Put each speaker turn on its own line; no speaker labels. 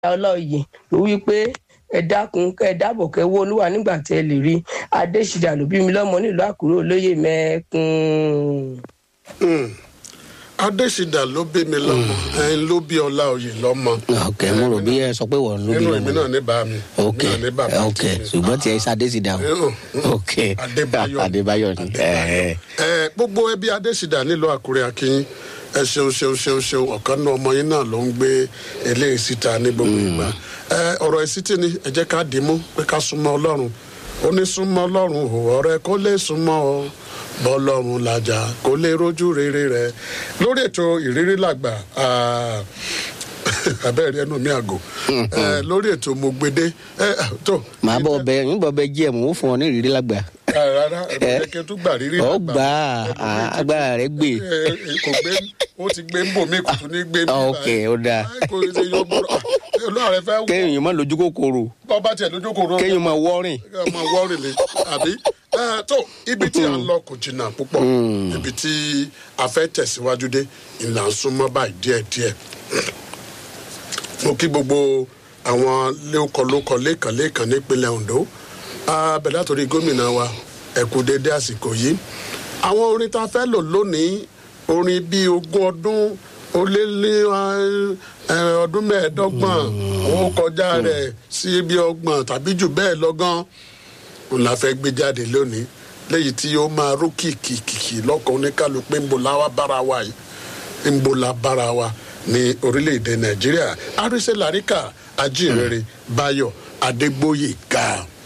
ọlọ́yè ló wí pé ẹ dákun ẹ dábọ̀ kẹ́ wó olúwa nígbà tẹ́ ẹ lè rí adésìdá ló bí mi lọ́mọ nílùú àkúrò olóyè mẹ́kún.
adésìdá ló bí mi lọ́mọ ẹ̀yin ló bí ọlá òye lọ́mọ.
ok mo rò bí ẹ sọ pé wọ́n ló bí
nínú èmi
lọ́mọ
náà ní bá mi.
ok
èmi náà ní bàbá
ok
tèmi.
ṣùgbọ́n tí ẹ ṣadé sí dáhùn
Mm,
ok
Adébáyọ̀.
adébáyọ̀ ni ẹ
ẹ gbogbo ẹbí adésìdá nílùú àkúrẹ́ akínyìn ẹ ṣeun ṣeun ṣeun ṣeun ọ̀kan náà ọmọ yín náà ló ń gbé eléyìí síta ní gbogbo ìgbà ẹ ọ̀rọ̀ ìsítí ni ẹ jẹ́ ká dì í mú pé ká súnmọ́ ọlọ́run ó ní súnmọ́ ọlọ́run ò ọ̀rẹ́ kó lè súnmọ́ ọ bọ́lọ́run làjà kó lè rójú rere rẹ lórí ètò ìrírí làgbà ah, abẹ́rẹ́ ẹnu mi àgò ẹ, lórí ètò mo gbede ẹ, tó
màá bọ ọbẹ yín bọ ọbẹ jí ẹ mò ń fún ọ ní ìrírí lágbà
Ah, rárá ẹ bẹ̀rẹ̀ kí n tún gbà rírí
ọ
làgbà.
gbà á agbára rẹ gbé
Ẹ, ẹ, kò gbé ó ti gbé ń bò mí kò tún ní gbé mi.
ok ó dáa
Ai, kò ṣe yọ gbọ́dọ̀ olóòrè fẹ́ wọ
kéèyàn má lójú kòkòrò
bọ́ba tiẹ̀ lójú kò rọ
kéèyàn má wọ́rìn
ọmọ wọ́ọ̀rì ni àbí Ẹ, tó ibi tí a ń lọ kò jìnnà púpọ̀ ibi tí a fẹ́ tẹ̀síwájú dé ìlà ń súnmọ́ báyìí díẹ̀díẹ̀ mo kí gbogbo àwọn lókọlókọ lẹ́ẹ̀kan lẹ́ẹ̀kan nípínlẹ̀ ondo abẹ̀lẹ́ àtòrí gómìnà wa ẹ̀kú dédé àsìkò yìí àwọn orin tá a fẹ́ lò lónìí orin bíi ogún ọdún ó lé ní ẹ, ọdún mẹ́ẹ̀ẹ́dọ́gbọ̀n ó kọjá rẹ̀ sí bí ọgbọ̀n tàbí jù bẹ́ẹ̀ lọ́gán òun la fẹ́ gbé jáde lónìí léyìí tí ó máa ró kìkìkìkì lọ́kàn oníkálukú pé ń bo la wá bára wa yìí ń bo la bára wa ní orílẹ̀-èdè nàìjíríà àrísẹ́ làríkà ajínrere báyọ̀ adégbòye ga